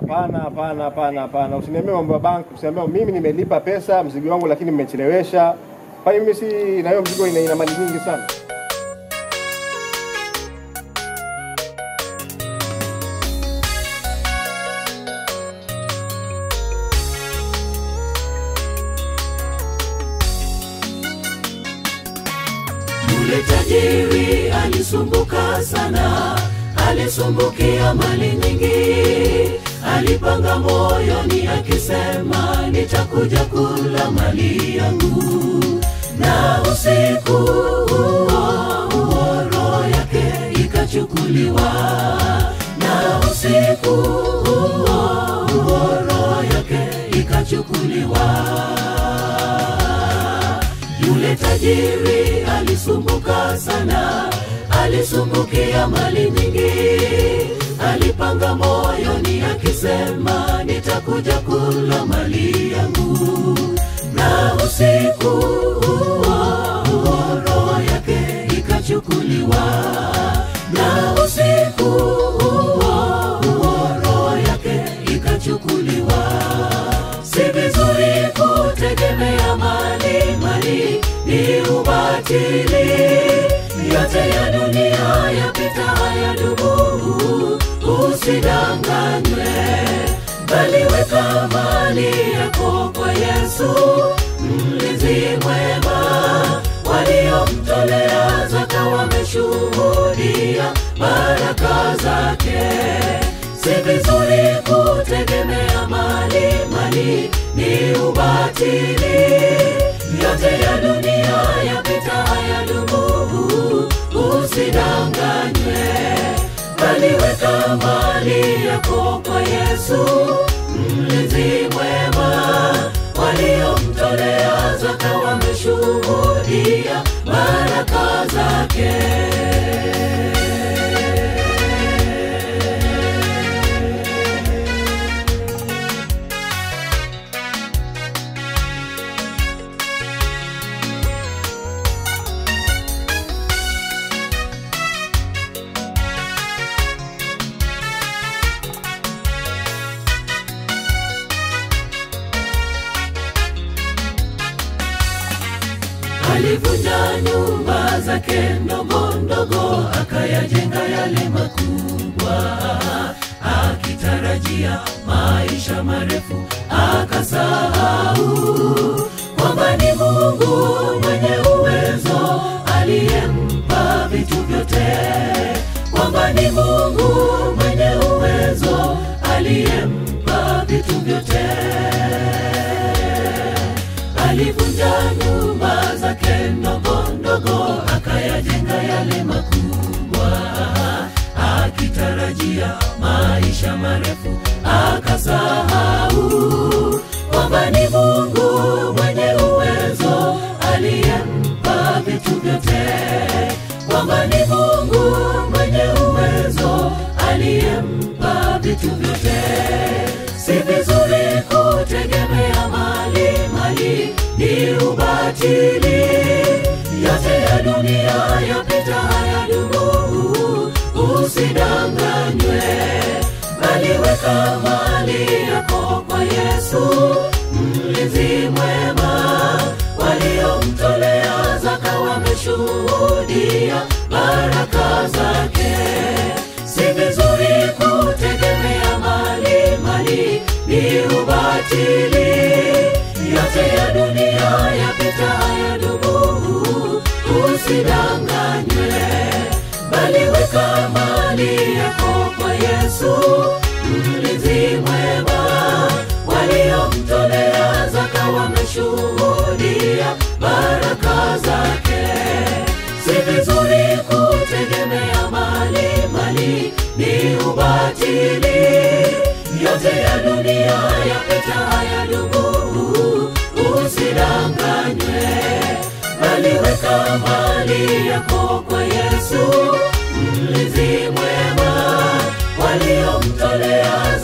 Hapana, hapana, hapana, hapana. Usiniambie mambo ya bank, usiniambie mimi nimelipa pesa mzigo wangu lakini mmechelewesha. Kwani mimi si na hiyo mzigo ina, ina mali nyingi sana. Yule tajiri alisumbuka sana, alisumbukia mali nyingi. Alipanga moyoni akisema, nitakuja kula mali yangu. Na usiku huo huo roho yake ikachukuliwa, na usiku huo huo roho yake ikachukuliwa. Yule tajiri alisumbuka sana, alisumbukia mali nyingi. Alipanga moyoni akisema, nitakuja kula mali yangu. Na usiku huo huo roho yake ikachukuliwa, na usiku huo huo roho yake ikachukuliwa. Si vizuri kutegemea mali, mali ni ubatili. Yote ya dunia yapita, hayadumu. Usidanganywe, bali weka mali yako kwa Yesu, mlinzi mwema. Waliomtolea zaka wameshuhudia baraka zake. Si vizuri kutegemea mali, mali ni ubatili. Yote ya dunia yapita, hayadumu. Usidanganywe, bali weka mali yako kwa Yesu, mlinzi mwema. Waliomtolea zaka wameshuhudia baraka zake. alivunja nyumba zake ndogo ndogo akayajenga yale makubwa akitarajia maisha marefu akasahau kwamba ni mungu mwenye uwezo aliyempa vitu vyote kwamba ni mungu mwenye uwezo aliyempa vitu vyote alivunja nyumba zake ndogo ndogo akayajenga yale makubwa akitarajia maisha marefu akasahau kwamba ni mungu mwenye uwezo aliyempa vitu vyote kwamba ni mungu mwenye uwezo aliyempa vitu vyote si vizuri kutegemea mali mali ni ubatili yote ya dunia yapita hayadumu usidanganywe bali weka mali yako kwa yesu mlinzi mwema waliomtolea zaka wameshuhudia baraka zake si vizuri kutegemea mali mali ni ubatili yote ya dunia yapita hayadumu usidanganywe bali weka mali yako kwa yesu mlinzi mwema waliomtolea zaka wameshuhudia baraka zake si vizuri kutegemea mali mali ni ubatili yote ya dunia yapita hayadumu usidanganywe bali weka mali yako kwa yesu mlinzi mwema waliomtolea